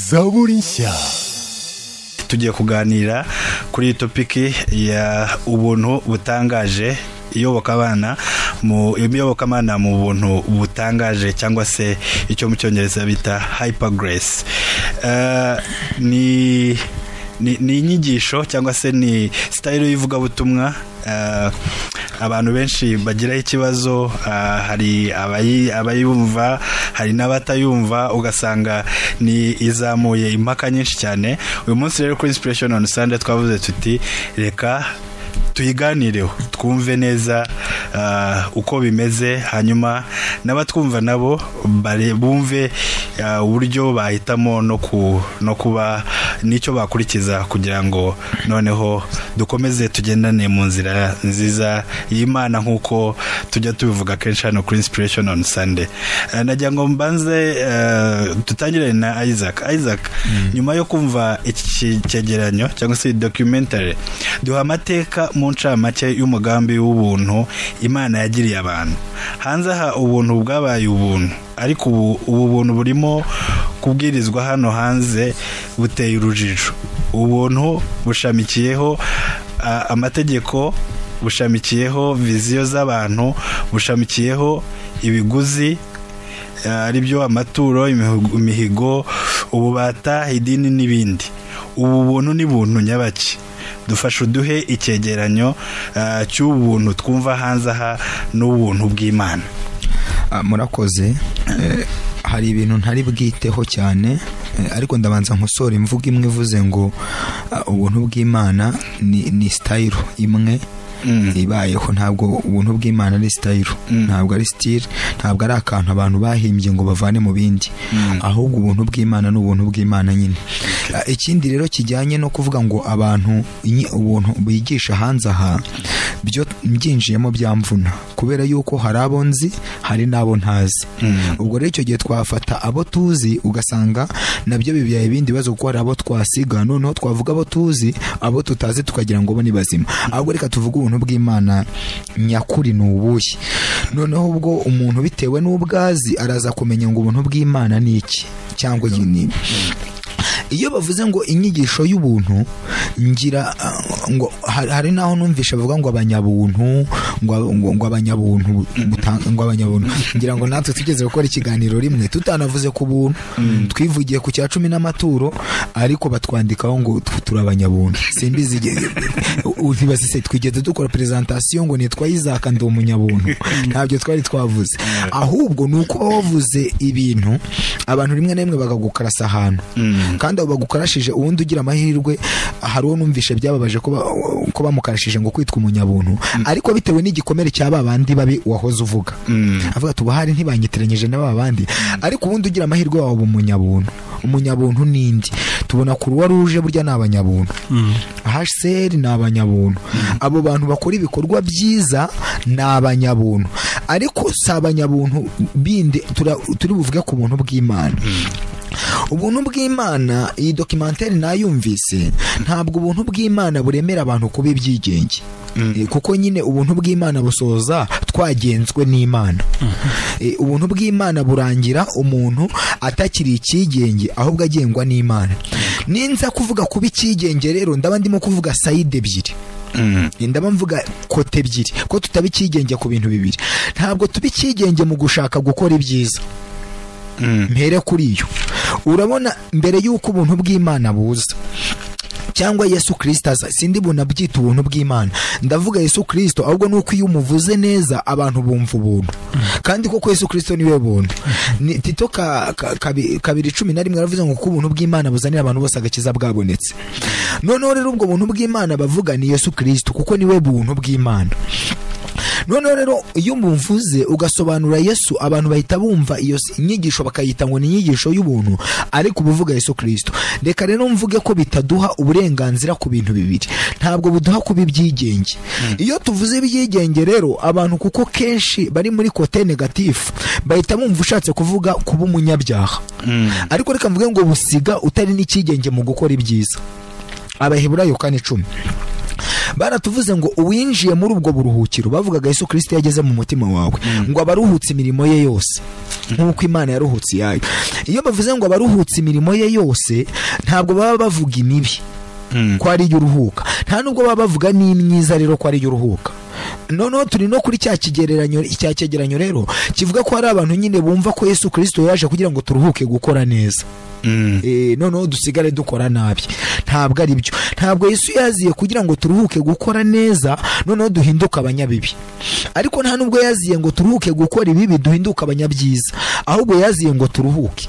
zaburi nshya tugiye kuganira kuri iyi topiki ya ubuntu butangaje iyoboka abana mu iyoboka abana mu buntu butangaje cyangwa se icyo mu cyongereza bita hyper grace Eh, ni ni ni inyigisho cyangwa se ni sitayile y'ivugabutumwa eh, abantu benshi bagiraho ikibazo ah, hari abayi- abayumva hari n'abatayumva ugasanga ni izamuye impaka nyinshi cyane uyu munsi rero kuri inspiration on Sunday twavuze tuti reka tuyiganireho twumve neza ah, uko bimeze hanyuma n'abatwumva nabo bare- bumve ah, uburyo bahitamo no ku no kuba n'icyo bakurikiza kugira ngo noneho dukomeze tugendane mu nzira nziza y'imana nk'uko tujya tubivuga kenshi hano kuri inspiration on sunday Ah, nagira ngo mbanze ah, dutangire na isaac isaac nyuma yo kumva iki cyegeranyo cyangwa se iyi documentary duha amateka mu ncamake y'umugambi w'ubuntu imana yagiriye abantu hanze aha ubuntu bwabaye ubuntu ariko ubu ubu buntu burimo kubwirizwa hano hanze buteye urujijo ubuntu bushamikiyeho a, amategeko bushamikiyeho viziyo z'abantu bushamikiyeho ibiguzi ari byo amaturo imihigo- imihigo ububata idini n'ibindi ubu buntu ni buntu nyabaki dufashe uduhe icyegeranyo ah, cy'ubuntu twumva hanze aha n'ubuntu bw'imana Ah, murakoze Eh, hari ibintu ntari bwiteho cyane eh, ariko ndabanza nkosora imvugo imwe ivuze ngo ah, ubuntu bw'imana ni, ni sitayiro imwe Mm. ibayeho ntabwo ubuntu bw'imana ari sitayiro Mm. ntabwo ari sitire ntabwo ari akantu abantu bahimbye ngo bavane mu bindi ahubwo ubuntu bw'imana ni ubuntu bw'imana nyine Ah, ikindi rero kijyanye no kuvuga ngo abantu inyi- ubuntu bigisha hanze aha byo mbyinjiyemo byamvuna kubera yuko hari abo nzi hari n'abo ntazi ubwo rero icyo gihe twafata abo tuzi ugasanga nabyo bibyaye ibindi bibazo kuko hari abo twasiga noneho twavuga abo tuzi abo tutazi tukagira ngo bo ni bazima ahubwo reka tuvuge ubuntu bw'imana nyakuri ni ubuhe noneho ubwo umuntu bitewe n'ubwo azi araza kumenya ngo ubuntu bw'imana ni iki cyangwa iyi ni ibi iyo bavuze ngo inyigisho y'ubuntu ngira uh, ngo hari hari naho numvisha bavuga ngo abanyabuntu ngo ngo- ngo abanyabuntu buta- ngo abanyabuntu ngira ngo natwe tugeze gukora ikiganiro rimwe tutanavuze ku buntu twivugiye ku cya cumi n'amaturo ariko batwandikaho ngo tu- turi abanyabuntu simbizi igihe- u- ntibazi se twigeze dukora presentation ngo nitwa Isaac ndi umunyabuntu ntabyo twari twavuze ahubwo ni uko wavuze ibintu abantu rimwe na rimwe bakagukarasa ahantu kandi abo bagukarashije ubundi ugira amahirwe hari uwo numvishe byababaje ko ba- ko bamukarashije ngo kwitwa umunyabuntu ariko bitewe n'igikomere cya ba bandi babi wahoze uvuga avuga tubahari ntibanyitiranyije na ba bandi ariko ubundi ugira amahirwe waba umunyabuntu umunyabuntu n'indi tubona kuruwa ruje burya ni abanyabuntu hsr ni abanyabuntu abo bantu bakora ibikorwa byiza ni abanyabuntu ariko si abanyabuntu bindi tura- turi buvuge ku buntu bw'imana ubuntu bw'imana iyi dokimenteri nayumvise ntabwo ubuntu bw'imana buremera abantu kuba ibyigenge Eh, kuko nyine ubuntu bw'imana busoza twagenzwe n'imana Eh, ubuntu bw'imana burangira umuntu atakiri icyigenge ahubwo agengwa n'imana ninza kuvuga kuba icyigenge rero ndaba ndimo kuvuga sayide ebyiri ndaba mvuga kote ebyiri ko tutaba icyigenge ku bintu bibiri ntabwo tuba icyigenge mu gushaka gukora ibyiza mpere kuri yo urabona mbere y'uko ubuntu bw'imana buza cyangwa yesu kirisito aza sindi bunabyita ubuntu bw'imana ndavuga yesu kirisito ahubwo ni uko iyo umuvuze neza abantu bumva ubuntu kandi koko yesu kirisito niwe buntu Ni- tito ka- ka- kabi- kabiri cumi na rimwe yaravuze ngo ko ubuntu bw'imana buzanira abantu bose agakiza bwabonetse noneho rero ubwo buntu bw'imana bavuga ni yesu kirisito kuko niwe buntu bw'imana noneho rero iyo mumvuze ugasobanura yesu abantu bahita bumva iyo s- nyigisho bakayita ngo ni inyigisho y'ubuntu ariko uba uvuga yesu kirisito reka rero mvuge ko bitaduha uburenganzira ku bintu bibiri ntabwo buduha kuba ibyigenge iyo tuvuze ibyigenge rero abantu kuko kenshi bari muri kote negatifu bahita bumva ushatse kuvuga kuba umunyabyaha ariko reka mvuge ngo busiga utari n'icyigenge mu gukora ibyiza abaheburayo kane icumi baratuvuze ngo uwinjiye muri ubwo buruhukiro bavugaga yesu kirisito yageze mu mutima wawe ngo abaruhutse imirimo ye yose nk'uko imana yaruhutse iyayo iyo bavuze ngo abaruhutse imirimo ye yose ntabwo baba bavuga imibi ko ari yo uruhuka nta nubwo baba bavuga n'imyiza rero ko ari yo uruhuka noneho turi no kuri cya kigereranyo cya cyegeranyo rero kivuga ko hari abantu nyine bumva ko yesu kirisito yaje kugira ngo turuhuke gukora neza noneho dusigare dukora nabi ntabwo ari byo ntabwo yesu yaziye kugira ngo turuhuke gukora neza noneho duhinduke abanyabibi ariko nta nubwo yaziye ngo turuhuke gukora ibibi duhinduke abanyabyiza ahubwo yaziye ngo turuhuke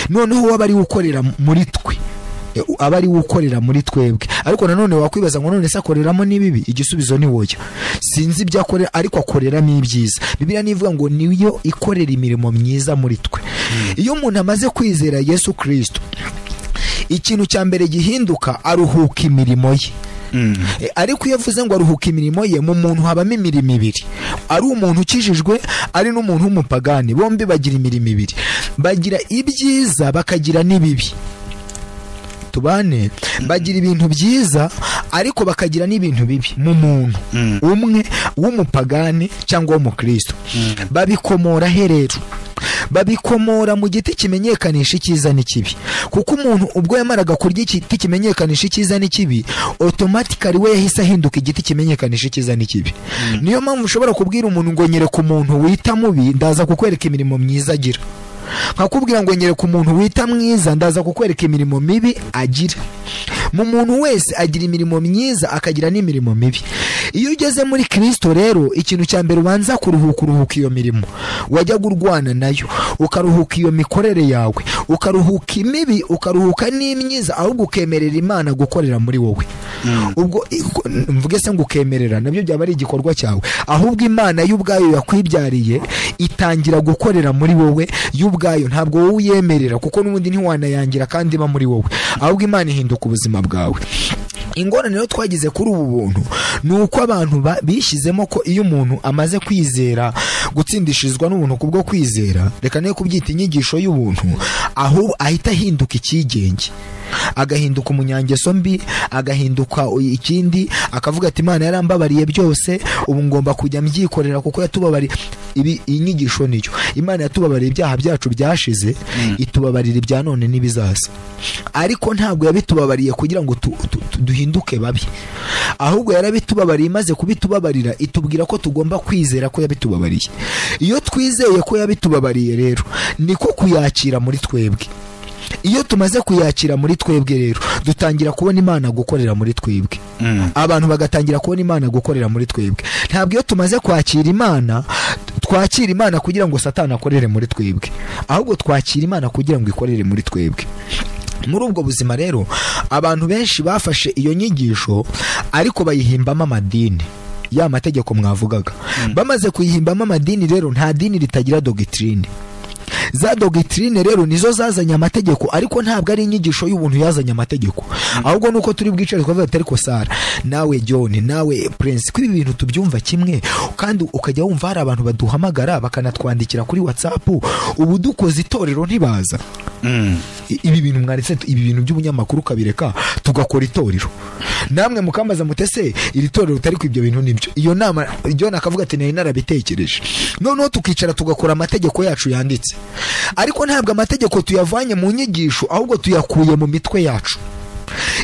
noneho waba ari ukorera muri twe aba ari we ukorera muri twebwe ariko nanone wakwibaza ngo none se akoreramo n'ibibi igisubizo ni woya sinzi ibyo akorera ariko akoreramo ibyiza bibiliya nivuga ngo niyo ikorera imirimo myiza muri twe iyo umuntu amaze kwizera yesu kirisito ikintu cya mbere gihinduka aruhuka imirimo ye ariko iyo avuze ngo aruhuka imirimo ye mu muntu habamo imirimo ibiri ari umuntu ukijijwe ari n'umuntu w'umupagani bombi bagira imirimo ibiri bagira ibyiza bakagira n'ibibi tubane bagira ibintu byiza ariko bakagira n'ibintu bibi mu muntu umwe w'umupagani cyangwa w'umukristo babikomora herero babikomora mu giti kimenyekanisha icyiza n'ikibi kuko umuntu ubwo yamaraga kurya igiti kimenyekanisha icyiza n'ikibi otomatikari we yahise ahinduka igiti kimenyekanisha icyiza n'ikibi niyo mpamvu ushobora kubwira umuntu ngo nyereka umuntu wita mubi ndaza kukwereka imirimo myiza agira nkakubwira ngo nyereka umuntu wita mwiza ndaza kukwereka imirimo mibi agira mu muntu wese agira imirimo myiza akagira n'imirimo mibi iyo ugeze muri kirisito rero ikintu cya mbere ubanza kuruhuka uruhuka iyo mirimo wajyaga urwana nayo ukaruhuka iyo mikorere yawe ukaruhuka imibi ukaruhuka n'imyiza ahubwo ukemerera imana gukorera muri wowe ubwo mvuge se ngo ukemerera nabyo byaba ari igikorwa cyawe ahubwo imana y'ubwayo yakwibyariye itangira gukorera muri wowe y'ubwayo ntabwo wowe uyemerera kuko n'ubundi ntiwanayangira kandi iba muri wowe ahubwo imana ihinduka ubuzima bwawe ingorane rero twagize kuri ubu buntu ni uko abantu bishyizemo ko iyo umuntu amaze kwizera gutsindishirizwa n'ubuntu kubwo kwizera reka niyo kubyita inyigisho y'ubuntu ahubwo ahita ahinduka icyigenge agahinduka umunyangeso mbi agahinduka ikindi akavuga ati imana yarambabariye byose ubu ngomba kujya mbyikorera kuko yatubabariye ibi inyigisho niyo imana yatubabariye ibyaha byacu byashize itubabarira ibya none n'ibizaza ariko ntabwo yabitubabariye kugira ngo duhinduke babi ahubwo yarabitubabariye imaze kubitubabarira itubwira ko tugomba kwizera ko yabitubabariye iyo twizeye ko yabitubabariye rero niko kuyakira muri twebwe iyo tumaze kuyakira muri twebwe rero dutangira kubona imana gukorera muri twebwe abantu bagatangira kubona imana gukorera muri twebwe ntabwo iyo tumaze kwakira imana twakira imana kugira ngo satana akorere muri twebwe ahubwo twakira imana kugira ngo ikorere muri twebwe muri ubwo buzima rero abantu benshi bafashe iyo nyigisho ariko bayihimbamo amadini ya mategeko mwavugaga bamaze kuyihimbamo amadini rero nta dini ritagira dogitirine za dogitirine rero nizo zazanye amategeko ariko ntabwo ari inyigisho y'ubuntu yazanye amategeko ahubwo nuko turi bwicare twavuga ati ariko sara nawe john nawe prince ko ibi bintu tubyumva kimwe kandi ukajya wumva hari abantu baduhamagara bakanatwandikira kuri whatsapp ubu dukoze itorero ntibaza ibi bintu mwaretse ibi bintu by'ubunyamakuru ukabireka tugakora itorero namwe mukambaza mutese iri torero utari ibyo bintu nibyo iyo nama john akavuga ati nari narabitekereje noneho tukicara tugakora amategeko yacu yanditse ariko ntabwo amategeko tuyavanye mu nyigisho ahubwo tuyakuye mu mitwe yacu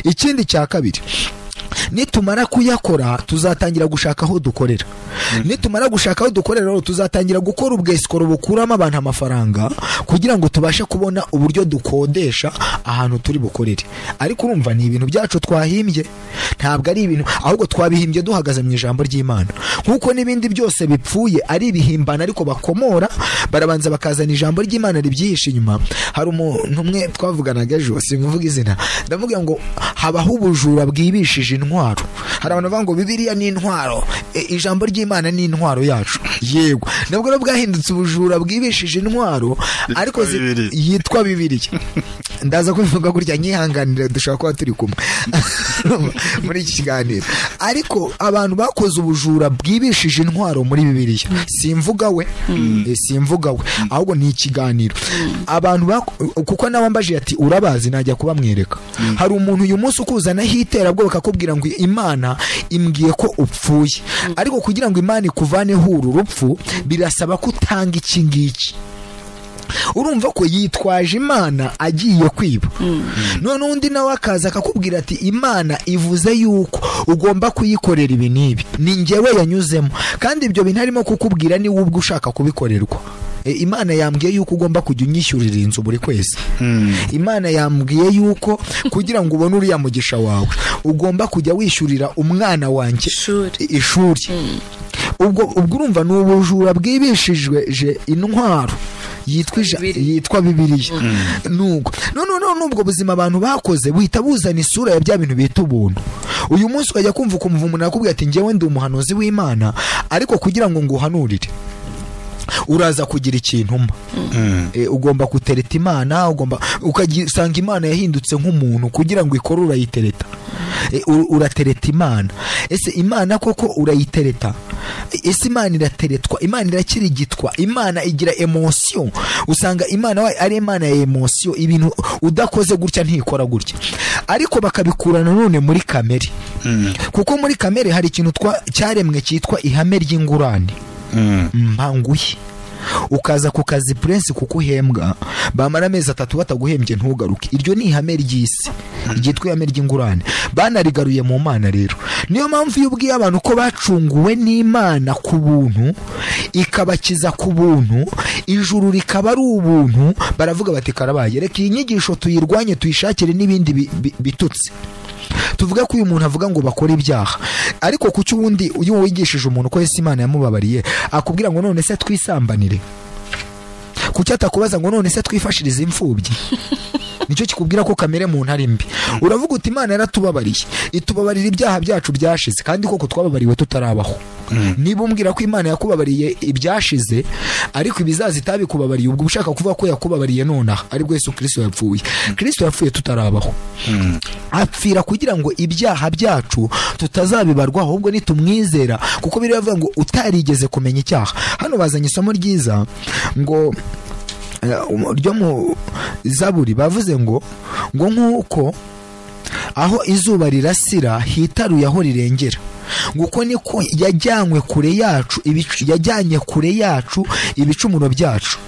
ikindi cya kabiri nitumara kuyakora tuzatangira gushaka aho dukorera nitumara gushaka aho dukorera rero tuzatangira gukora ubwesikoro bukuramo abantu amafaranga kugira ngo tubashe kubona uburyo dukodesha ahantu turi bukorere ariko urumva ni ibintu byacu twahimbye ntabwo ari ibintu ahubwo twabihimbye duhagaze mu ijambo ry'imana nk'uko n'ibindi byose bipfuye ari ibihimbano ariko bakomora barabanza bakazana ijambo ry'imana ribyihishe inyuma hari umuntu umwe twavuganaga ejo simuvuga izina ndavuga ngo habaho ubujura bwibishije intwaro hari abantu bavuga ngo bibiriya ni intwaro ijambo ry'imana ni intwaro yacu yego nabwo rero bwahindutse ubujura bwibishije intwaro ariko yitwa bibiriya ndaza kubivuga gutya nyihanganire dushobora kuba turi kumwe muri iki kiganiro ariko abantu bakoze ubujura bwibishije intwaro muri bibiriya simvuga we simvuga we ahubwo ni ikiganiro abantu kuko nawe ambaje ati urabazi najya kubamwereka hari umuntu uyu munsi ukuzanaho iterabwoba akakubwira ngo imana imbwiye ko upfuye ariko kugira ngo imana ikuvaneho uru rupfu birasaba ko utanga iki ngiki urumva ko yitwaje imana agiye kwiba none undi nawe akaza akakubwira ati imana ivuze yuko ugomba kuyikorera ibi n'ibi ni njyewe yanyuzemo kandi ibyo bintu arimo kukubwira niwe ubwe ushaka kubikorerwa E, imana yambwiye yuko ugomba kujya unyishyurira inzu buri kwezi imana yambwiye yuko kugira ngo ubone uriya mugisha wawe ugomba kujya wishyurira umwana wanjye Ishuri. i- ishuri ubwo ubwo urumva ni ubujura bwibishijwe je intwaro yitwa ija- Bibiliya. yitwa bibiliya nuko none none ubwo buzima abantu bakoze buhita buzana isura ya bya bintu bita ubuntu uyu munsi wajya kumva ukumva umuntu akubwira ati njyewe ndi umuhanuzi w'imana ariko kugira ngo nguhanurire uraza kugira ikintu mba Eh, ugomba gutereta imana ugomba ukagisanga imana yahindutse nk'umuntu kugira ngo ikore urayitereta Eh, u- uratereta imana ese imana koko urayitereta ese imana irateretwa imana irakirigitwa imana igira emosiyo usanga imana wayo ari imana ya emosiyo ibintu udakoze gutya ntikora gutya ariko bakabikurana none muri kamere kuko muri kamere hari ikintu twa- cyaremwe cyitwa ihame ry'ingurane mpanguye ukaza ku kazi purensi kuko uhembwa bamara amezi atatu bataguhembye ntugaruke iryo ni ihame ry'isi ryitwa ihame ry'ingurane banarigaruye mu mana rero niyo mpamvu iyo ubwiye abantu ko bacunguwe n'imana ku buntu ikabakiza ku buntu ijuru rikaba ari ubuntu baravuga bati karabaye reka iyi nyigisho tuyirwanye tuyishakire n'ibindi bi- bi- bitutsi tuvuge ko uyu muntu avuga ngo bakore ibyaha ariko kuki ubundi iyo wigishije umuntu ko Yesu imana yamubabariye akubwira ngo none se twisambanire kuki atakubaza ngo none se twifashirize imfubyi nicyo kikubwira ko kamere muntu ari mbi uravuga uti imana yaratubabariye itubabarira ibyaha byacu byashize kandi koko twababariwe tutarabaho niba umbwira ko imana yakubabariye ibyashize ariko ibizaza itabikubabariye ubwo uba ushaka kuvuga ko yakubabariye nonaha aribwo yesu kirisito yapfuye kirisito yapfuye tutarabaho apfira kugira ngo ibyaha byacu tutazabibarwa ahubwo nitumwizera kuko biriya bivuga ngo utarigeze kumenya icyaha hano bazanye isomo ryiza ngo eh, um- ryo mu zaburi bavuze ngo ngo nk'uko aho izuba rirasira hitaruye aho rirengera ngo uko niko yajyanywe kure yacu ibicu- yajyanye kure yacu ibicumuro byacu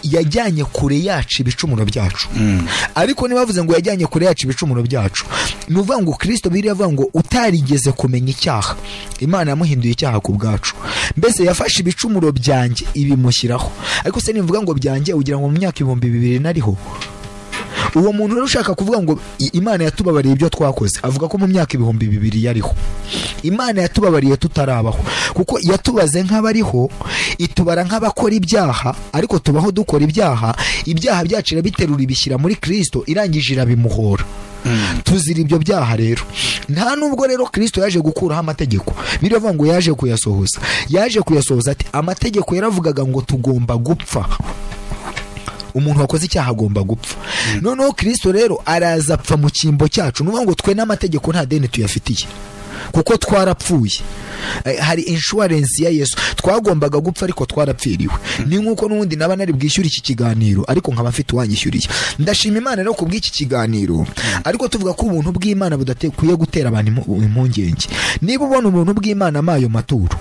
yajyanye kure yacu ibicumuro byacu ariko ntibavuze ngo yajyanye kure yacu ibicumuro byacu ni ukuvuga ngo kirisito biriya avuga ngo utarigeze kumenya icyaha imana yamuhinduye icyaha ku bwacu mbese yafashe ibicumuro byanjye ibimushyiraho ariko se nivuga ngo byanjye ugira ngo mu myaka ibihumbi bibiri nariho uwo muntu rero ushaka kuvuga ngo "I- imana yatubabariye ibyo twakoze avuga ko mu myaka ibihumbi bibiri yariho imana yatubabariye tutarabaho kuko yatubaze nk'abariho itubara nk'abakora ibyaha ariko tubaho dukora ibyaha ibyaha byacu irabiterura ibishyira muri kirisito irangije irabimuhora tuzira ibyo byaha rero nta nubwo rero kirisito yaje gukuraho amategeko biravuga ngo yaje kuyasohoza yaje kuyasohoza ati amategeko yaravugaga ngo tugomba gupfa umuntu wakoze icyaha agomba gupfa noneho kirisito rero araza apfa mu cyimbo cyacu ni ukuvuga ngo twe n'amategeko nta deni tuyafitiye kuko twarapfuye Eh, hari inshuwarensi ya yesu twagombaga gupfa ariko twarapfiriwe ni nk'uko n'ubundi naba nari bwishyure iki kiganiro ariko nkaba mfite uwanyishyuriye ndashima imana rero ku bw'iki kiganiro ariko tuvuga ko ubuntu bw'imana budakwiye gutera abantu impu- impungenge niba ubona ubuntu bw'imana amayo maturo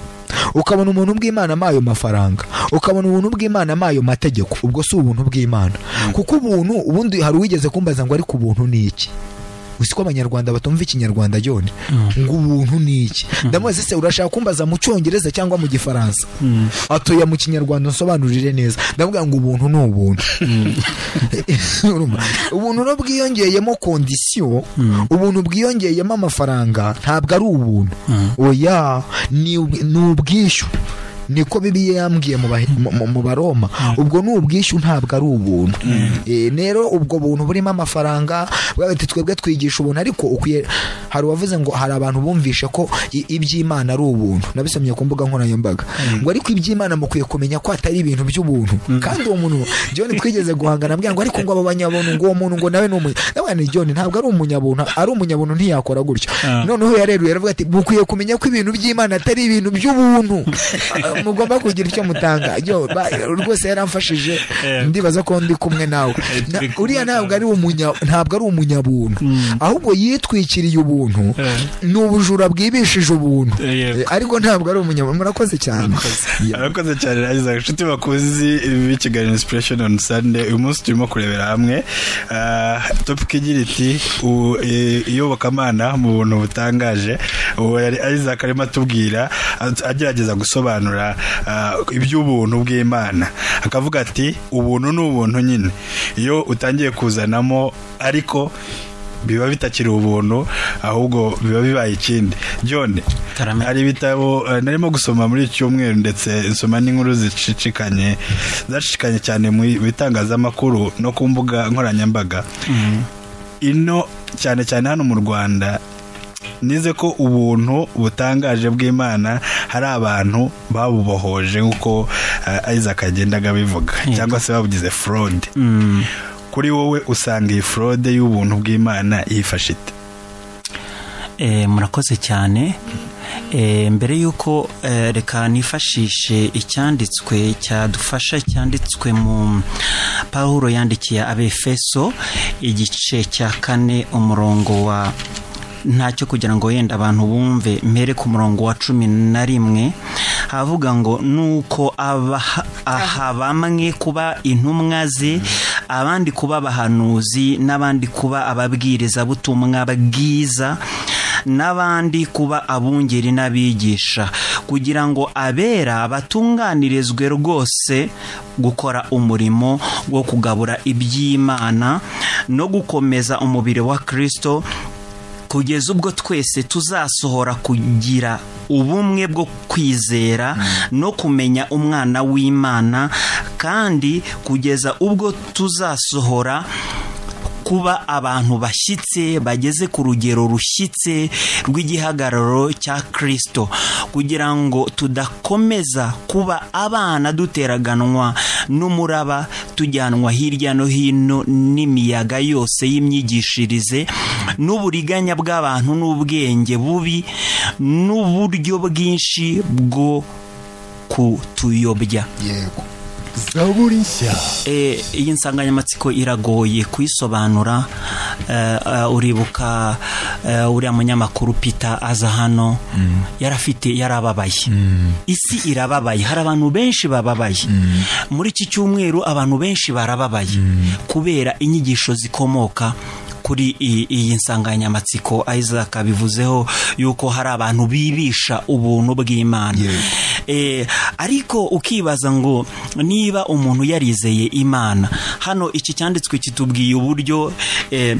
ukabona umuntu bw'imana amayo mafaranga ukabona ubuntu bw'imana amayo mategeko ubwo si ubuntu bw'imana kuko ubuntu ubundi hari uwigeze kumbaza ngo ariko ubuntu ni iki uzi ko abanyarwanda batumva ikinyarwanda yone ngo ubuntu ni iki ndamubaza se urashaka kumbaza mu cyongereza cyangwa mu gifaransa atoya mu kinyarwanda nsobanurire neza ndamubwira ngo ubuntu ni ubuntu Urumva? ubuntu no bwiyongeyemo kondisiyo ubuntu bwiyongeyemo amafaranga ntabwo ari ubuntu oya ni ni ubwishyu niko bibiya yambwiye mu Bahe- mu- mu- mu baroma ubwo ni ubwishyu ntabwo ari ubuntu Eh, rero ubwo buntu burimo amafaranga bwa bati twebwe twigisha ubuntu ariko ukwiye hari uwavuze ngo hari abantu bumvishe ko i- iby'imana ari ubuntu nabisomye ku mbuga nkoranyambaga ngo ariko iby'imana mukwiye kumenya ko atari ibintu by'ubuntu kandi uwo muntu John twigeze guhangana ambwira ngo ariko ngo aba banyabuntu ngo uwo muntu ngo nawe ni umunyabuntu John ntabwo ari umunyabuntu ari umunyabuntu ntiyakora gutyo noneho yareruye aravuga ati mukwiye kumenya ko ibintu by'imana atari ibintu by'ubuntu mugomba kugira icyo mutanga yo ba- rwose yaramfashije Eh. ndibaza ko ndi kumwe nawe Na- turi kumwe uriya ntabwo ari umunya ntabwo ari umunyabuntu Mm. ahubwo yitwikiriye ubuntu Eh. ni ubujura bwibishije ubuntu Eh, yego. Eh, ariko ntabwo ari umunyabuntu murakoze cyane Ya. arakoze cyane ragiza inshuti bakuzi b'ikigali inspiration on sunday uyu munsi turimo kurebera hamwe Ah, topic igira iti u- eh, iyobokamana mu buntu butangaje uwo yari isaac arimo atubwira at- agerageza gusobanura ah, iby'ubuntu bw'imana akavuga ati ubuntu ni ubuntu nyine iyo utangiye kuzanamo ariko biba bitakiri ubuntu ahubwo biba bibaye ikindi john Tarame. hari ibitabo eh, narimo gusoma muri iki cyumweru ndetse nsoma n'inkuru zicicikanye zacicikanye cyane mu bitangazamakuru no ku mbuga nkoranyambaga ino cyane cyane hano mu rwanda nize ko ubuntu butangaje bw'imana hari abantu babubohoje nk'uko eh, isaac agendaga bivuga cyangwa se babugize fraude Mm. kuri wowe usanga iyi fraude y'ubuntu bw'imana yifashe ite Eh, murakoze cyane Eh, mbere y'uko eh, reka nifashishe icyanditswe cyadufasha cyanditswe mu pawulo yandikiye abefeso igice cya kane umurongo wa ntacyo kugira ngo yenda abantu bumve mpere ku murongo wa cumi na rimwe havuga ngo nuko abaha- aha bamwe kuba intumwa ze abandi kuba abahanuzi n'abandi kuba ababwirizabutumwa bwiza n'abandi kuba abungeri n'abigisha kugira ngo abera batunganirizwe rwose gukora umurimo wo kugabura iby'imana no gukomeza umubiri wa kirisito kugeza ubwo twese tuzasohora kugira ubumwe bwo kwizera no kumenya umwana w'imana kandi kugeza ubwo tuzasohora kuba abantu bashyitse bageze ku rugero rushyitse rw'igihagararo cya kirisito kugira ngo tudakomeza kuba abana duteraganwa n'umuraba tujyanwa hirya no hino n'imiyaga yose y'imyigishirize n'uburiganya bw'abantu n'ubwenge bubi n'uburyo bwinshi bwo kutuyobya yego zaburi nshya Eh, iyi nsanganyamatsiko iragoye kuyisobanura Eh, eh, uribuka eh, uriya munyamakuru peter aza hano yarafite yarababaye isi irababaye hari abantu benshi bababaye muri iki cyumweru abantu benshi barababaye kubera inyigisho zikomoka kuri i- iyi nsanganyamatsiko isaac bivuzeho yuko hari abantu bibisha ubuntu bw'imana Eh, ariko ukibaza ngo niba umuntu yarizeye imana hano iki cyanditswe kitubwiye uburyo eh,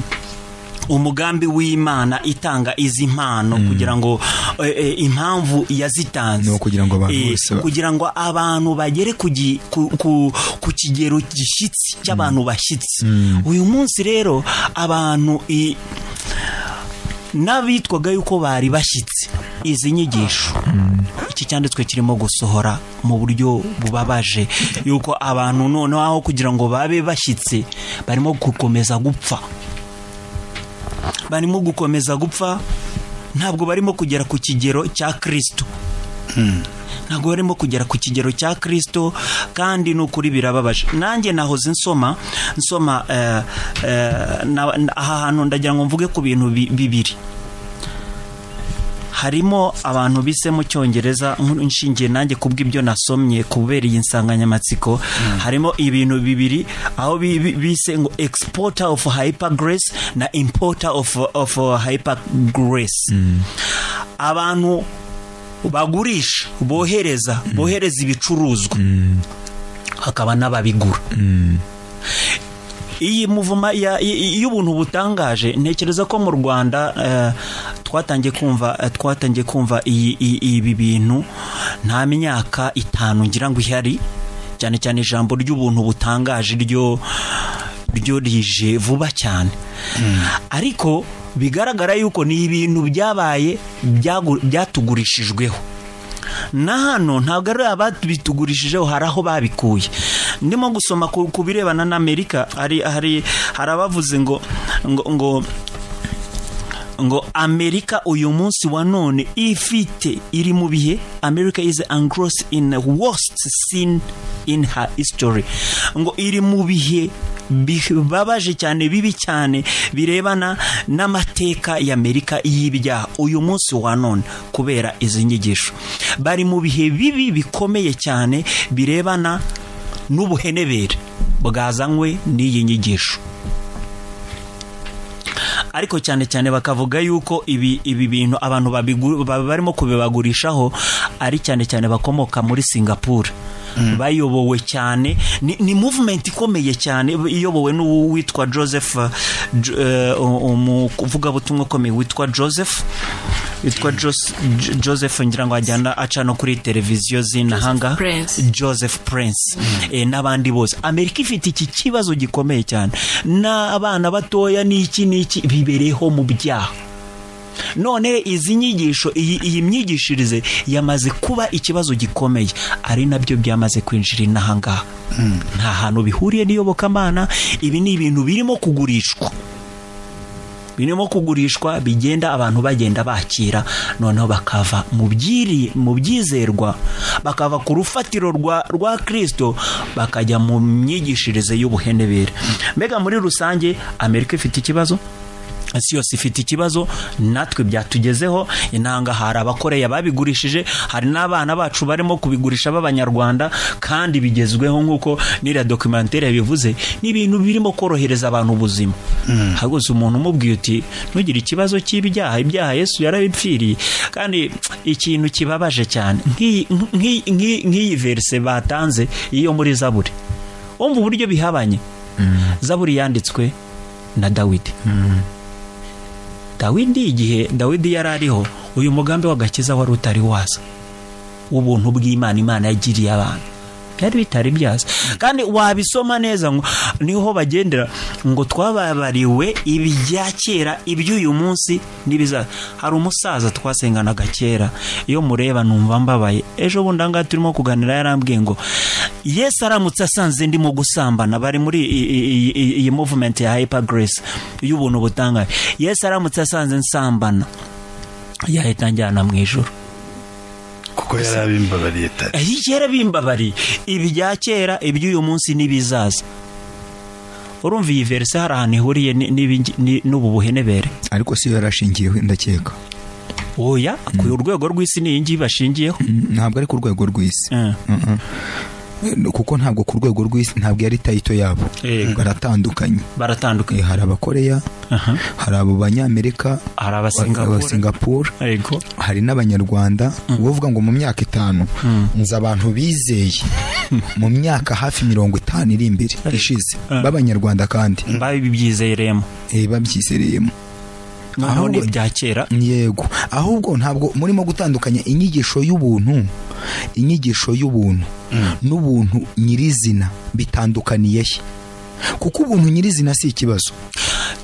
umugambi w'imana itanga izi mpano kugira ngo eh, eh, impamvu yazitanze Ni ukugira ngo abantu Eh, bose ba- kugira ngo abantu bagere ku, gi- ku, ku, ku kigero gishyitsi cy'abantu bashyitsi uyu munsi rero abantu i- n'abitwaga yuko bari bashyitse izi nyigisho iki cyanditswe kirimo gusohora mu buryo bubabaje yuko abantu noneho aho kugira ngo babe bashyitse barimo gukomeza gupfa barimo gukomeza gupfa ntabwo barimo kugera ku kigero cya kirisito ntabwo barimo kugera ku kigero cya kirisito kandi ni ukuri birababaje nanjye nahoze nsoma nsoma eh, eh, na- na- aha hantu ndagira ngo mvuge ku bintu bi- bibiri harimo abantu bise mu cyongereza nkuru- nshingiye nanjye kubw'ibyo nasomye kubera iyi nsanganyamatsiko harimo ibintu bibiri aho bi- bi- bise ngo exporter of hyper grace na importer of, of hyper grace abantu bagurisha bohereza bohereza ibicuruzwa hakaba n'ababigura iyi muvuma ya- y- y- y'ubuntu butangaje ntekereza ko mu rwanda eh, twatangiye kumva eh, twatangiye kumva iyi- iyi- ibi bintu nta myaka itanu ngira ngo ihari cyane cyane ijambo ry'ubuntu butangaje ryo ryo rije vuba cyane ariko bigaragara yuko ni ibintu byabaye byagu- byatugurishijeho na hano ntabwo ari ababitugurishijeho hari aho babikuye ndimo gusoma ku ku birebana n'amerika hari hari hari abavuze ngo ngo ngo ngo amerika uyu munsi wa none ifite iri mu bihe america is engrossed in worst sin in her history ngo iri mu bihe bibabaje cyane bibi cyane birebana n'amateka y'amerika y'ibyaha uyu munsi wa none kubera izi nyigisho bari mu bihe bibi bikomeye cyane birebana n'ubuhenebere bwazanywe n'iyi nyigisho ariko cyane cyane bakavuga yuko ibi ibi bintu abantu babigu- ba- barimo kubibagurishaho ari cyane cyane bakomoka muri singapore bayobowe cyane ni, ni movement ikomeye cyane iyobowe n'uwitwa joseph uh, J- eh, umuvugabutumwa ukomeye witwa joseph witwa Jos- J- joseph ngira ngo ajyana aca no kuri televiziyo z'inahanga Prince. joseph prince eh, n'abandi bose amerika ifite iki kibazo gikomeye cyane n'abana batoya n'iki n'iki bibereyeho mu byaha none izi nyigisho iyi, iyi myigishirize yamaze kuba ikibazo gikomeye ari nabyo byamaze kwinjira inaha ngaha nta hantu bihuriye n'iyobokamana ibi ni ibintu birimo kugurishwa birimo kugurishwa bigenda abantu bagenda bakira noneho bakava mu byiri mu byizerwa bakava ku rufatiro rwa rwa kirisito bakajya mu myigishirize y'ubuhenebere mbega muri rusange amerika ifite ikibazo isi yose ifite ikibazo natwe byatugezeho inanga hari abakoreya babigurishije hari n'abana bacu barimo kubigurisha b'abanyarwanda kandi bigezweho nk'uko n'iriya dokumentere yabivuze ni ibintu birimo korohereza abantu ubuzima hagose umuntu umubwiye uti ntugire ikibazo cy'ibyaha ibyaha yesu yarabipfiriye kandi ikintu kibabaje cyane nk'iyi- nk'iyi nk'iyi- nk'iyi verise batanze iyo muri zaburi wumva uburyo bihabanye zaburi yanditswe na dawidi dawidi igihe dawidi yari ariho uyu mugambi w'agakiza wari utari waza w'ubuntu bw'imana imana yagiriye abantu byari bitari byaza kandi wabisoma neza ngo niho bagendera ngo twababariwe ibya kera iby'uyu munsi n'ibizaza hari umusaza twasenganaga kera iyo mureba numva mbabaye ejo bundi aha ngaha turimo kuganira yarambwiye ngo yesu aramutse asanze ndimo gusambana bari muri i- i- i- i- iyi movement ya hyper grace y'ubuntu butangaje yesu aramutse asanze nsambana yahita anjyana mu ijoro kuko yarabimbabariye tare kera bimbabari ibya kera iby'uyu munsi n'ibizaza urumva iyi verse hari ahantu ihuriye ni- n'ibi- ni- n'ubu buhenebere ariko si yo yarashingiyeho ndakeka oya ku rwego rw'isi ni iyi ngiyi bashingiyeho Mm, ntabwo ari ku rwego rw'isi Eh. Mm-mm. kuko ntabwo ku rwego rw'isi ntabwo ari tayito yabo Yego. baratandukanye Eh, baratandukanye hari abakoreya Aha. hari abo banyamerika hari aba abasingapore singapore yego hari n'abanyarwanda uvuga ngo mu myaka itanu nzi abantu bizeye mu myaka hafi mirongo itanu iri imbere ishize Eh. b'abanyarwanda kandi babibyizereyemo eh, babyizereyemo noneho ni Ahubwo- ibya kera yego ahubwo ntabwo murimo gutandukanya inyigisho y'ubuntu inyigisho y'ubuntu n'ubuntu nyirizina bitandukaniye he kuko ubuntu nyirizina si ikibazo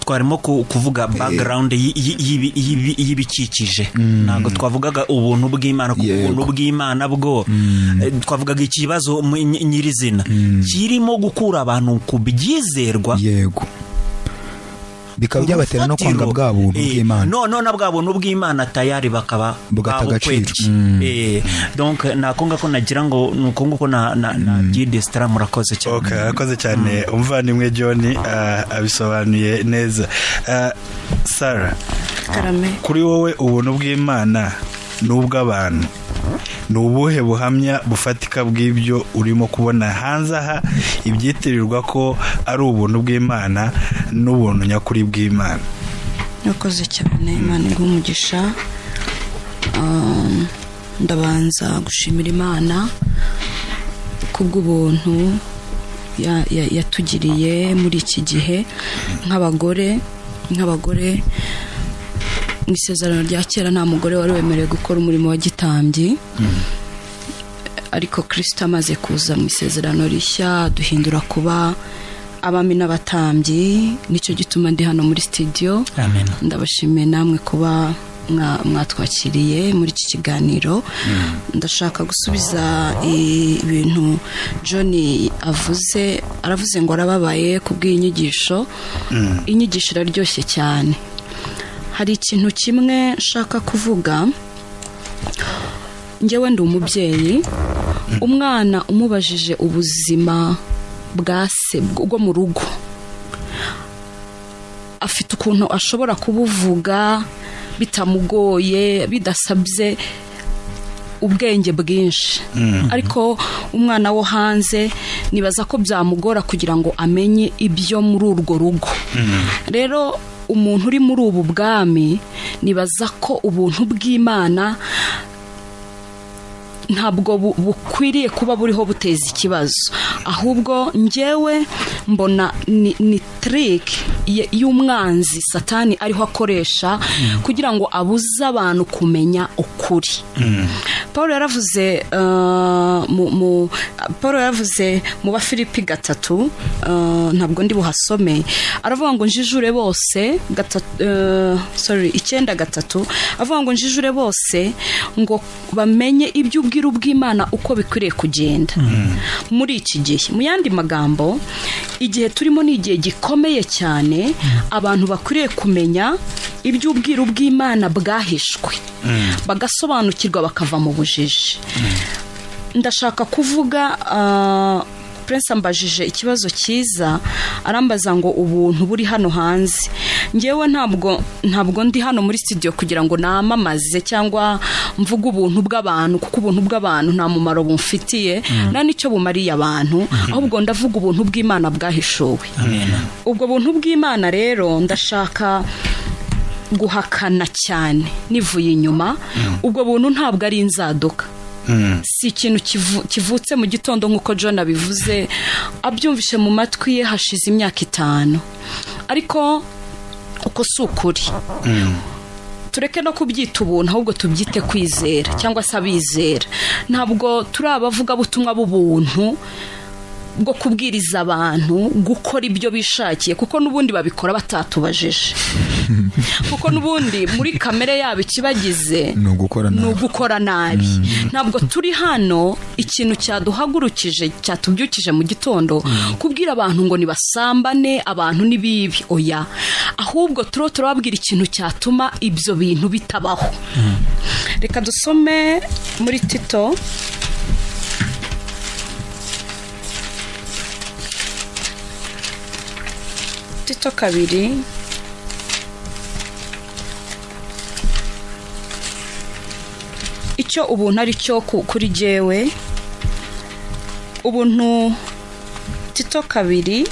twarimo ku- kuvuga background yi- yi- yibi- yibi- y'ibikikije ntabwo twavugaga ubuntu bw'imana kuko Yego. ubuntu bw'imana bwo eh, twavugaga ikibazo mu- ny- nyirizina kirimo gukura abantu ku byizerwa yego bikaba byabatera no urufatiro, kwanga bwa buntu eh, bw'imana no none bwa buntu bw'imana tayari bakaba Bugata agaciro. babukwetye. Eh, donc nako ngako nagira ngo ni uko nguko na- na na byidesitara murakoze cyane ok arakoze cyane umuvandimwe john ah, abisobanuye neza Ah, sarah karame kuri wowe ubuntu bw'imana ni ubw'abantu ni ubuhe buhamya bufatika bw'ibyo urimo kubona hanze aha ibyitirirwa ko ari ubuntu bw'imana n'ubuntu nyakuri bw'imana urakoze cyane imana iguha umugisha Um, ndabanza gushimira imana kubw'ubuntu ya- ya- yatugiriye muri iki gihe nk'abagore nk'abagore mu isezerano rya kera nta mugore wari wemerewe gukora umurimo wa gitambyi ariko kirisito amaze kuza mu isezerano rishya duhindura kuba abami n'abatambyi nicyo gituma ndi hano muri sitidiyo amen ndabashimiye namwe kuba mwa- mwatwakiriye muri iki kiganiro ndashaka gusubiza i- ibintu john avuze aravuze ngo arababaye ku bw'iyi nyigisho inyigisho iraryoshye cyane hari ikintu kimwe nshaka kuvuga njyewe ndi umubyeyi umwana umubajije ubuzima bwa se bwo mu rugo afite ukuntu ashobora kubuvuga bitamugoye bidasabye ubwenge bwinshi ariko umwana wo hanze nibaza ko byamugora kugira ngo amenye ibyo muri urwo rugo rero umuntu uri muri ubu bwami nibaza ko ubuntu bw'imana ntabwo bu- bukwiriye kuba buriho buteza ikibazo ahubwo njyewe mbona ni, ni trick ye- y'umwanzi satani ariho akoresha kugira ngo abuze abantu kumenya ukuri paul yaravuze uh, mu- mu- paul yaravuze mu bafilipi gatatu uh, ntabwo ndi buhasome aravuga ngo njijure bose gatatu, uh, sorry icyenda gatatu avuga ngo njijure bose ngo bamenye ibyo ubwira ubw'imana uko bikwiriye kugenda muri iki gihe mu yandi magambo igihe turimo ni igihe gikomeye cyane abantu bakwiriye kumenya ibyo ubwira ubw'imana bwahishwe bagasobanukirwa bakava mu bujiji ndashaka kuvuga ah, Prince ambajije ikibazo cyiza arambaza ngo ubuntu buri hano hanze ngewe ntabwo ntabwo ndi hano muri studio kugira ngo namamaze cyangwa mvuge ubuntu bw'abantu kuko ubuntu bw'abantu nta mumaro bumfitiye nta n'icyo bumariye abantu ahubwo ndavuga ubuntu bw'imana bwahishuwe ubwo buntu bw'imana rero ndashaka guhakana cyane nivuye inyuma ubwo buntu ntabwo ari inzaduka si ikintu kivu- kivutse mu gitondo nk'uko john abivuze abyumvishe mu matwi ye hashize imyaka itanu ariko uko si ukuri tureke no kubyita ubuntu ahubwo tubyite kwizera cyangwa se abizera ntabwo turi abavugabutumwa b'ubuntu bwo kubwiriza abantu gukora ibyo bishakiye kuko n'ubundi babikora batatubajije kuko n'ubundi muri kamere yabo ikibagize ni ugukora ni nabi ugukora nabi ntabwo turi hano ikintu cyaduhagurukije cyatubyukije mu gitondo kubwira abantu ngo nibasambane abantu ni bibi oya ahubwo turiho turababwira ikintu cyatuma ibyo bintu bitabaho reka dusome muri tito tito kabiri icyo ubuntu ari cyo ku- kuri jyewe ubuntu tito kabiri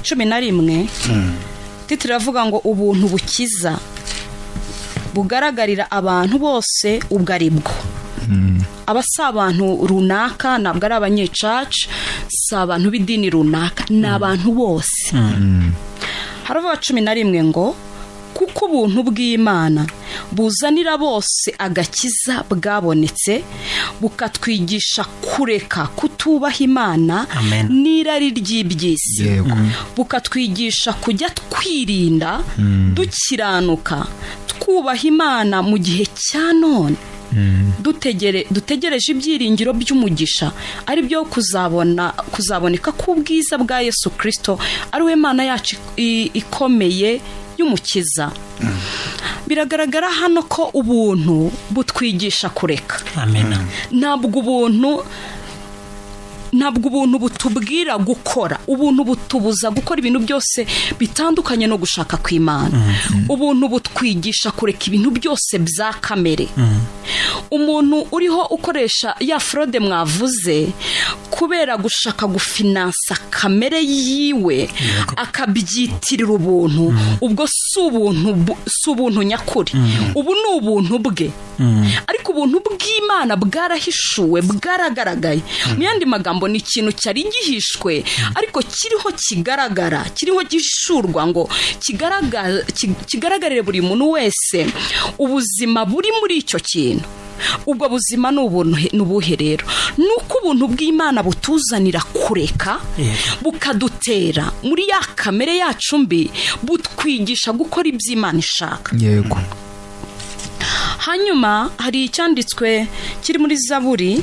cumi na rimwe titiro iravuga ngo ubuntu bukiza bugaragarira abantu bose ubwo ari bwo aba si abantu runaka ntabwo ari abanyecaca si abantu b'idini runaka ni abantu bose haravuga cumi na rimwe ngo kuko ubuntu bw'imana buzanira bose agakiza bwabonetse bukatwigisha kureka kutubaha imana Amen. n'irari ry'iby'isi yego bukatwigisha kujya twirinda dukiranuka twubaha imana mu gihe cya none dutegere dutegereje ibyiringiro by'umugisha ari byo kuzabona kuzaboneka k'ubwiza bwa yesu kirisito ari we mana yacu i- ikomeye y'umukiza biragaragara hano ko ubuntu butwigisha kureka amen ntabwo ubuntu ntabwo ubuntu butubwira gukora ubuntu butubuza gukora ibintu byose bitandukanye no gushaka kw'imana ubuntu butwigisha kureka ibintu byose bya kamere umuntu uriho ukoresha ya forode mwavuze kubera gushaka gufinansa kamere yiwe akabyitirira ubuntu ubwo si ubuntu bu- si ubuntu nyakuri ubu ni ubuntu bwe ariko ubuntu bw'imana bwarahishuwe bwaragaragaye mu yandi magambo ni ikintu cyari gihishwe ariko kiriho kigaragara kiriho gishurwa ngo kigaragara- ki- kigaragarire buri muntu wese ubuzima buri muri icyo kintu ubwo buzima ni ubuntu he- ni ubuhe rero ni uko ubuntu bw'imana butuzanira kureka Yego. bukadutera muri ya kamere yacu mbi butwigisha gukora iby'imana ishaka yego hanyuma hari icyanditswe kiri muri zaburi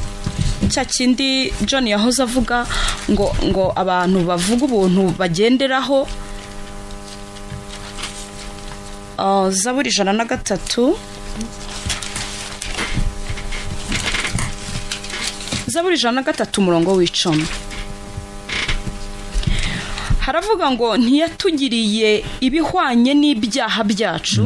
cya kindi john yahoze avuga ngo ngo abantu bavuga ubuntu bagenderaho Ah, zaburi ijana na gatatu zaburi ijana na gatatu umurongo w'icumi haravuga ngo ntiyatugiriye ibihwanye n'ibyaha byacu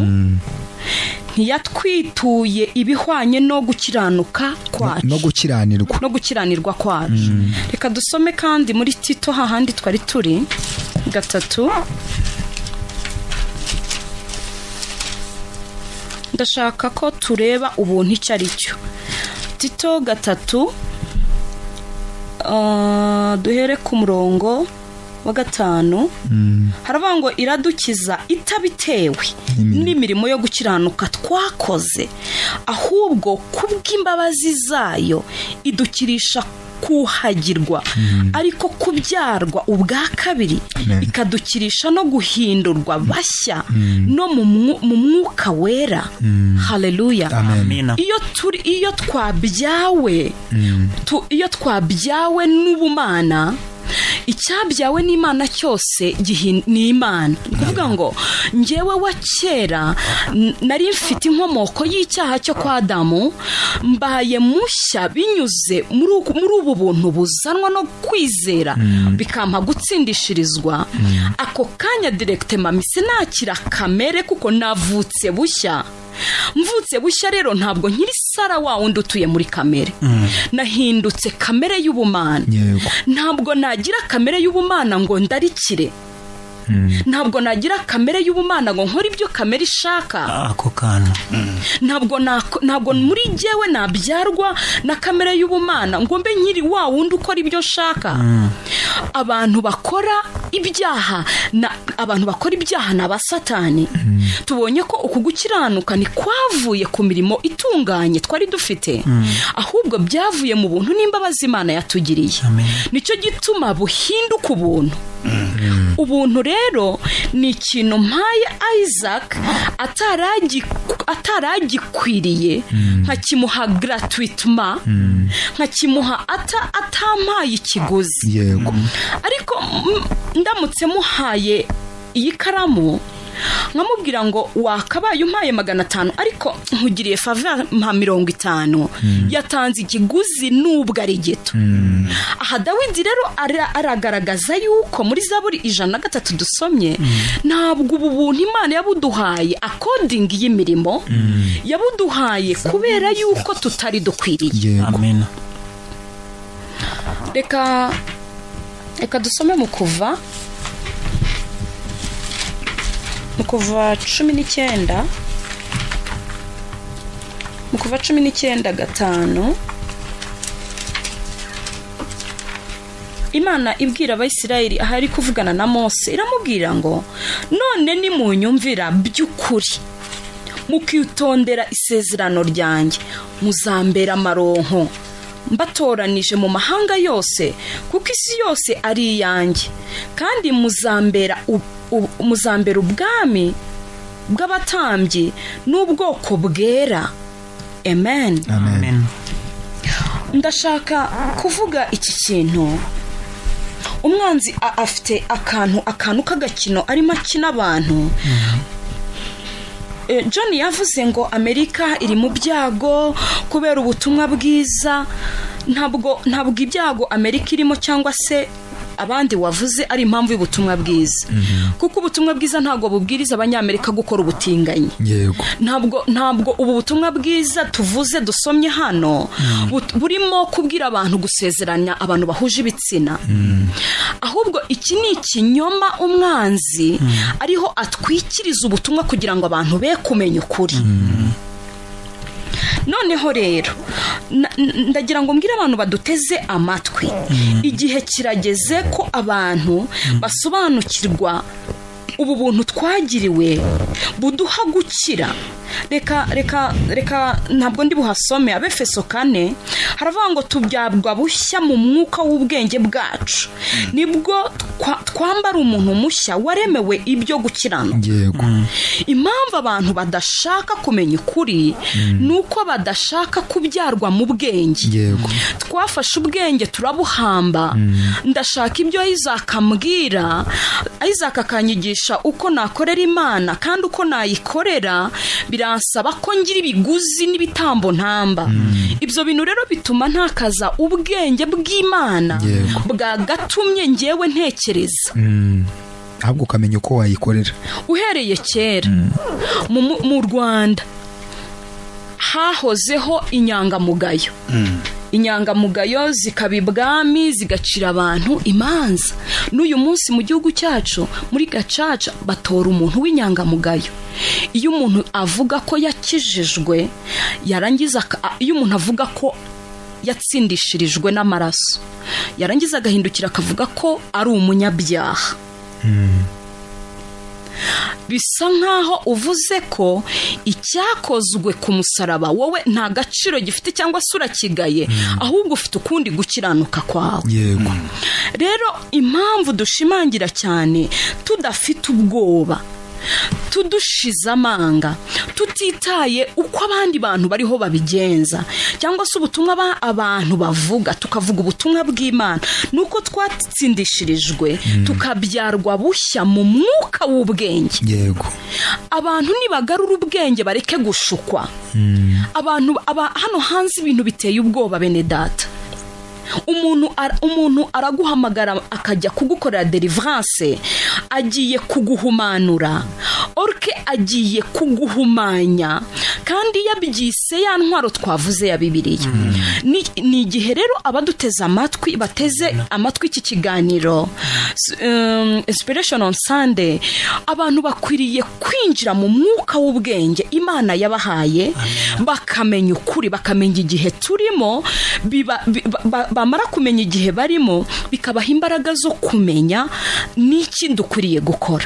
ntiyatwituye ibihwanye no gukiranuka kwacu no gukiranirwa no gukiranirwa kwacu reka dusome kandi muri tito hahandi twari turi gatatu ndashaka ko tureba ubuntu icyo ari cyo tito gatatu ah, duhere ku murongo wa gatanu haravuga ngo iradukiza itabitewe n'imirimo yo gukiranuka twakoze ahubwo kubw'imbabazi zayo idukirisha kuhagirwa ariko kubyarwa ubwa kabiri Amen. ikadukirisha no guhindurwa bashya no mu mwu- mu mwuka wera haleluya amina iyo turi iyo twabyawe tu- iyo twabyawe n'ubumana icyabyawe n'imana cyose gihi- ni imana ni ukuvuga ngo njyewe wa kera n- nari mfite inkomoko y'icyaha cyo kwa adamu mbaye mushya binyuze muri uku- muri ubu buntu buzanwa no kwizera bikampa gutsindishirizwa ako kanya direkite mami sinakira kamere kuko navutse bushya mvutse bushya rero ntabwo nkiri sara wa wundi utuye muri kamere nahindutse kamere y'ubumana yego ntabwo nagira kamere y'ubumana ngo ndarikire ntabwo nagira kamere y'ubumana ngo nkore ibyo kamere ishaka ako kantu ntabwo nako- ntabwo muri jyewe nabyarwa na kamere y'ubumana ngo mbe nkiri wa wundi ukora ibyo nshaka abantu bakora ibyaha na abantu bakora ibyaha ni abasatani tubonye ko uku gukiranuka nikwavuye ku mirimo itunganye twari dufite ahubwo byavuye mu buntu n'imbabazi imana yatugiriye Amen. nicyo gituma buhinduka ubuntu ubuntu rero ni ikintu mpaye isaac ataragi- ataragikwiriye nkakimuha gratuitement nkakimuha ata- atampaye ikiguzi yego ariko mm, ndamutse muhaye iyi karamu nkamubwira ngo wakabaye umpaye magana atanu ariko nkugiriye fava mpa mirongo itanu yatanze ikiguzi n'ubwo ari gito aha dawidi rero ara- aragaragaza yuko muri zaburi ijana na gatatu dusomye ntabwo ubu buntu imana yabuduhaye akodingi y'imirimo yabuduhaye kubera yuko tutari dukwiriye yego amina reka reka dusome mu kuva mu kuva cumi n'icyenda mu kuva cumi n'icyenda gatanu imana ibwira abayisirayeli ahari kuvugana na mose iramubwira ngo none nimunyumvira by'ukuri mukitondera isezerano ryanjye muzambera amaronko mbatoranije mu mahanga yose kuko isi yose ari iyanjye kandi muzambera u- u- muzambera ubwami bw'abatambyi n'ubwoko bwera amen amen amina ndashaka kuvuga iki kintu umwanzi a- afite akantu akantu k'agakino arimo akina abantu Eh, john yavuze ngo amerika iri mu byago kubera ubutumwa bwiza ntabwo ntabwo ibyago amerika irimo cyangwa se abandi wavuze ari impamvu y'ubutumwa bwiza kuko ubutumwa bwiza ntabwo bubwiriza abanyamerika gukora ubutinganyi yego ntabwo ntabwo ubu butumwa bwiza tuvuze dusomye hano but- burimo kubwira abantu gusezeranya abantu bahuje ibitsina ahubwo iki ni ikinyoma umwanzi ariho atwikiriza ubutumwa kugira ngo abantu be kumenya ukuri noneho rero na- n- ndagira ngo mbwire abantu baduteze amatwi igihe kirageze ko abantu basobanukirwa ubu buntu twagiriwe buduha gukira reka reka reka ntabwo ndi buhasome abefeso kane haravuga ngo tubyabwa bushya mu mwuka w'ubwenge bwacu nibwo twa- twambara umuntu mushya waremewe ibyo gukiranuka yego impamvu abantu badashaka kumenya ukuri ni uko badashaka kubyarwa mu bwenge yego twafashe ubwenge turabuhamba ndashaka ibyo isaac ambwira isaac akanyigisha kurusha uko nakorera imana kandi uko nayikorera biransaba ko ngira ibiguzi n'ibitambo ntamba ibyo bintu rero bituma ntakaza ubwenge bw'imana Yego. bwagatumye ngewe ntekereza Mm. ahubwo ukamenya uko wayikorera uhereye kera mu- mu- mu rwanda hahozeho inyangamugayo inyangamugayo zikaba ibwami zigacira abantu imanza n'uyu munsi mu gihugu cyacu muri gacaca batora umuntu w'inyangamugayo iyo umuntu avuga ko yakijijwe yarangiza aka- a- iyo umuntu avuga ko yatsindishirijwe n'amaraso yarangiza agahindukira akavuga ko ari umunyabyaha bisa nkaho uvuze ko icyakozwe ku musaraba wowe nta gaciro gifite cyangwa se urakigaye ahubwo ufite ukundi gukiranuka kwawe yego rero impamvu dushimangira cyane tudafite ubwoba tudushize amanga tutitaye uko abandi bantu bariho babigenza cyangwa se ubutumwa ba- abantu bavuga tukavuga ubutumwa bw'imana ni uko twatsindishirijwe tukabyarwa bushya mu mwuka w'ubwenge yego abantu nibagarura ubwenge bareke gushukwa abantu aba, hano hanze ibintu biteye ubwoba bene data umuntu ara- umuntu araguhamagara akajya kugukorera deliverance agiye kuguhumanura orke agiye kuguhumanya kandi yabyise ya ntwaro twavuze ya bibiliya ni, ni igihe rero abaduteze amatwi bateze amatwi iki kiganiro S- um, inspiration on sunday abantu bakwiriye kwinjira mu mwuka w'ubwenge imana yabahaye bakamenya ukuri bakamenya igihe turimo biba- bi- ba- ba- bamara kumenya igihe barimo bikabaha imbaraga zo kumenya n'iki dukwiriye gukora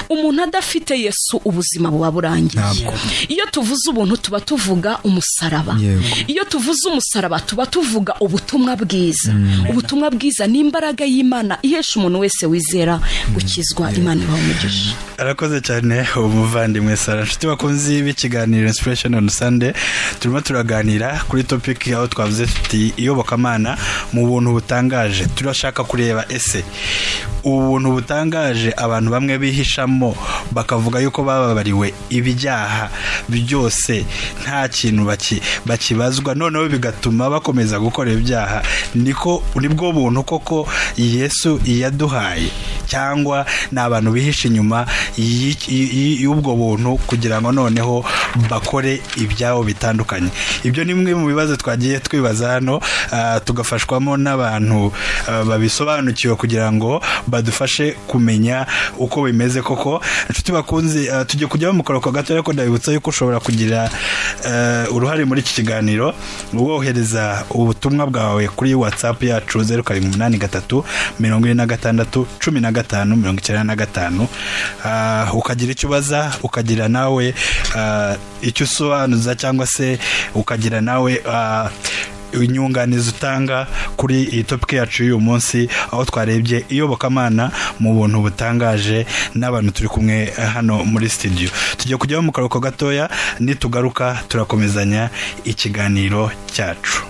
umuntu adafite yesu ubuzima buba burangiye Ntabwo. iyo tuvuze ubuntu tuba tuvuga umusaraba Yego. iyo tuvuze umusaraba tuba tuvuga ubutumwa bwiza ubutumwa bwiza ni imbaraga y'imana ihesha umuntu wese wizera gukizwa imana ibaha umugisha arakoze cyane umuvandimwe sara nshuti bakunzi b'ikiganiro inspiration on sunday turimo turaganira kuri topic aho twavuze tuti iyobokamana mu buntu butangaje turashaka kureba ese ubu buntu butangaje abantu bamwe bihishamo bakavuga yuko bababariwe ibyaha byose nta kintu baki- bakibazwa noneho bigatuma bakomeza gukora ibyaha niko nibwo buntu koko yesu yaduhaye cyangwa ni abantu bihisha inyuma y'i- y'i- y'ubwo buntu kugira ngo noneho bakore ibyabo bitandukanye ibyo ni bimwe mu bibazo twagiye twibaza hano ah, tugafashwamo n'abantu ah, babisobanukiwe kugira ngo badufashe kumenya uko bimeze koko inshuti bakunze ah, tugiye kujya mu karuhuko gato ariko ndabibutsa yuko ushobora kugira eh, uruhare muri iki kiganiro wohereza ubutumwa bwawe kuri whatsapp yacu zeru karindwi umunani gatatu mirongo ine na gatandatu cumi na gatanu mirongo icyenda na gatanu Ah, ukagira icyo ubaza ukagira nawe ah, icyo usobanuza cyangwa se ukagira nawe ah, inyunganizi utanga kuri iyi topiki yacu y'uyu munsi aho twarebye iyobokamana mu buntu butangaje n'abantu turi kumwe hano muri studio tugiye kujyaho mu karuhuko gatoya nitugaruka turakomezanya ikiganiro cyacu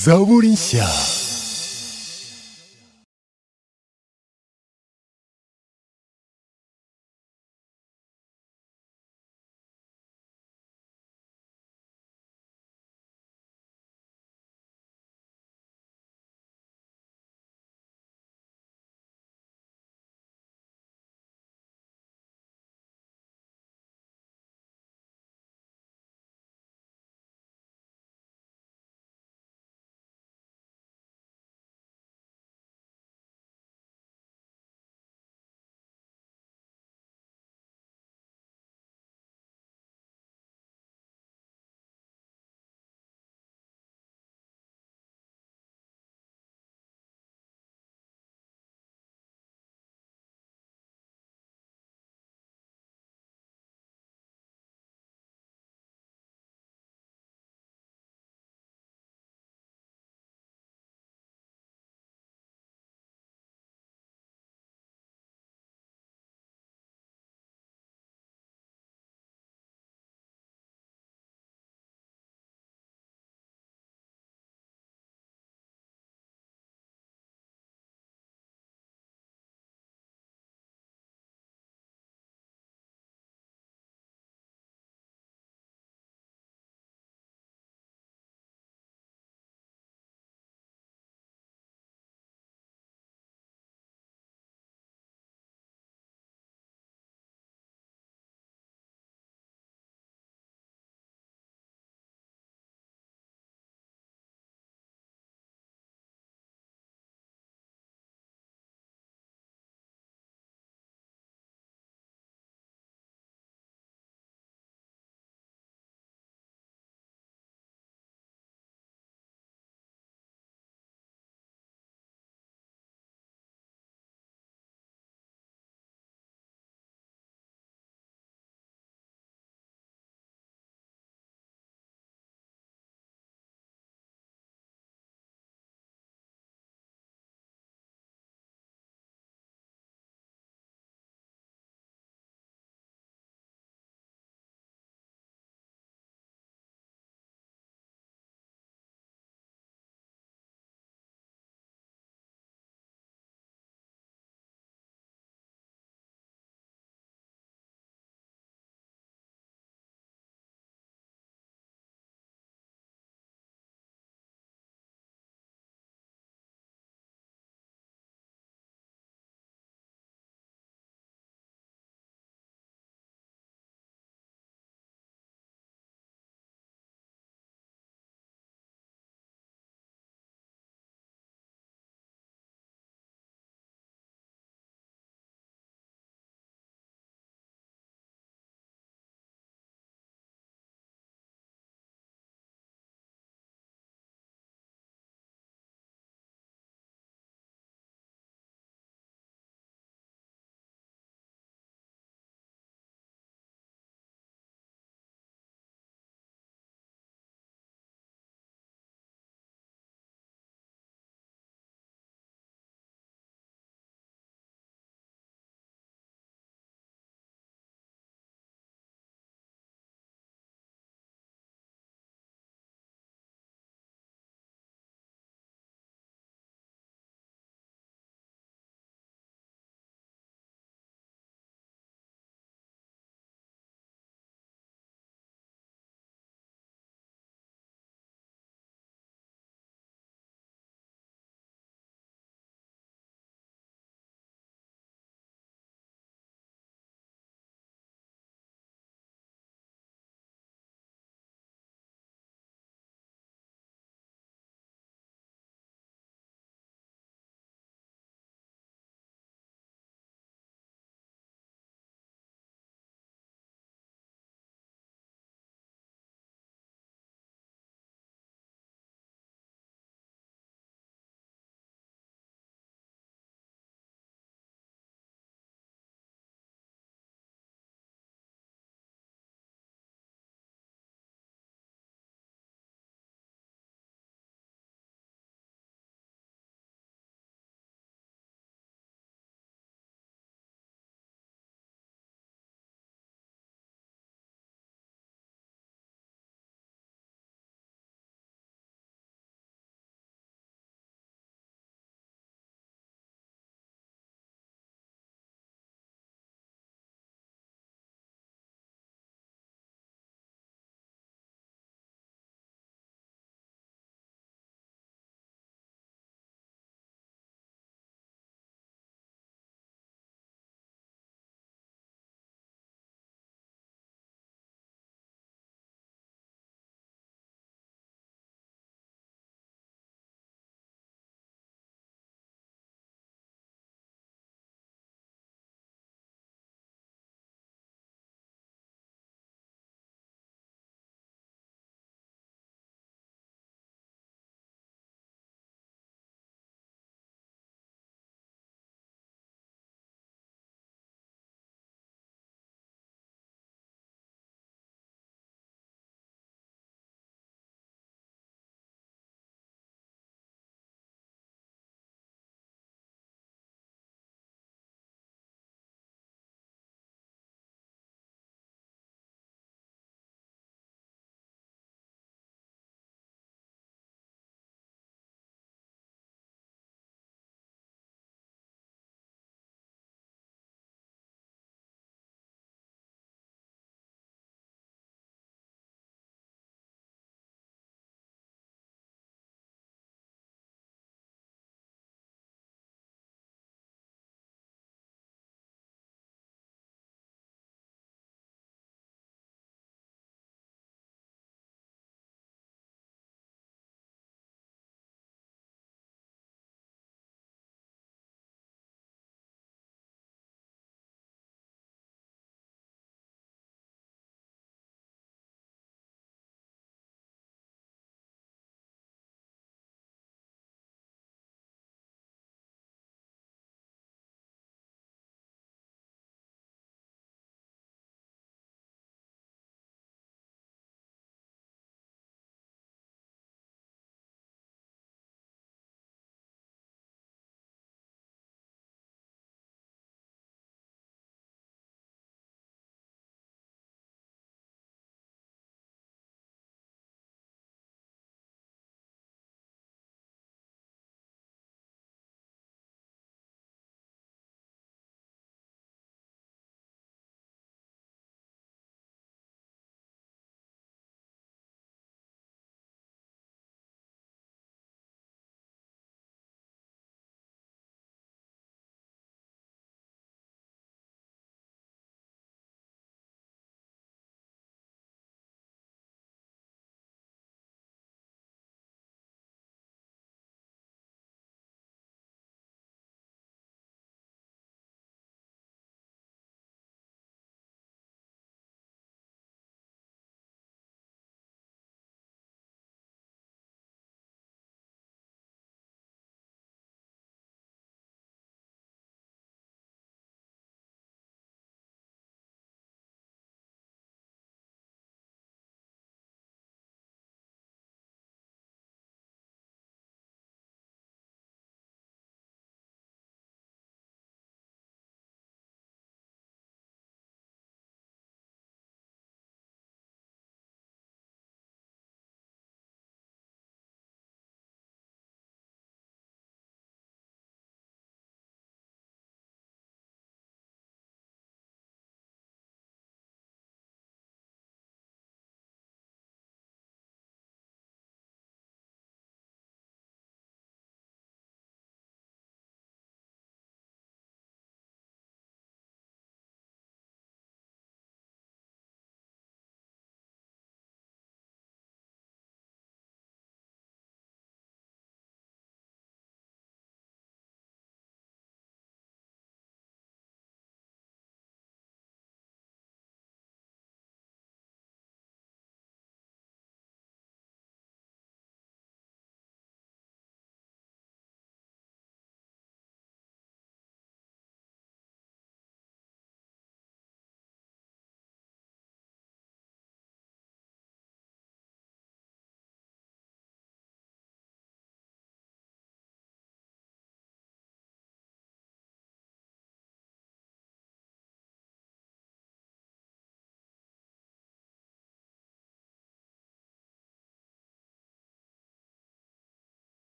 zaburi nshya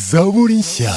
zaburi nshya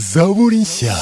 zaburi nshya